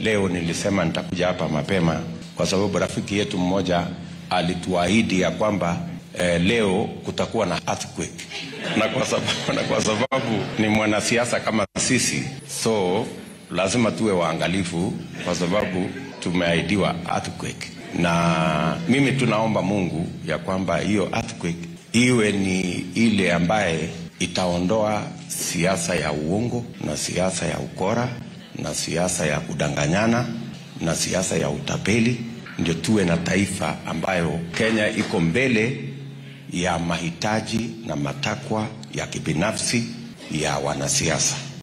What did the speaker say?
leo nilisema nitakuja hapa mapema kwa sababu rafiki yetu mmoja alituahidi ya kwamba eh, leo kutakuwa na earthquake na kwa sababu, na kwa sababu ni mwanasiasa kama sisi, so lazima tuwe waangalifu kwa sababu tumeahidiwa earthquake, na mimi tunaomba Mungu ya kwamba hiyo earthquake iwe ni ile ambaye itaondoa siasa ya uongo na siasa ya ukora na siasa ya kudanganyana na siasa ya utapeli, ndio tuwe na taifa ambayo Kenya iko mbele ya mahitaji na matakwa ya kibinafsi ya wanasiasa.